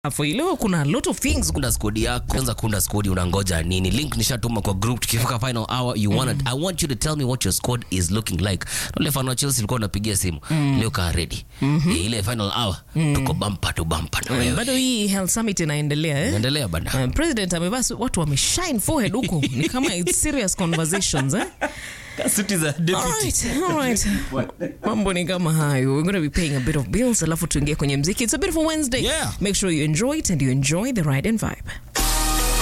for you. Leo kuna a lot of things. kunda skodi yako kwanza kunda skodi unangoja nini link nishatuma kwa group tukifika final hour you wanna, i want you to tell me what your squad is looking like ule fan wa chelsea ulikuwa unapigia simu leo kaa ready Eh, ile final hour tuko bumper to bumper na wewe Bado hii Health Summit inaendelea eh? endelea bana Uh, president amevaa su- watu wameshine forehead huko ni kama it's serious conversations eh? suti za Alright, alright. mambo ni kama hayo we're going to be paying a bit of bills alafu tuingie kwenye mziki it's a beautiful wednesday Yeah. make sure you enjoy it and you enjoy the ride and vibe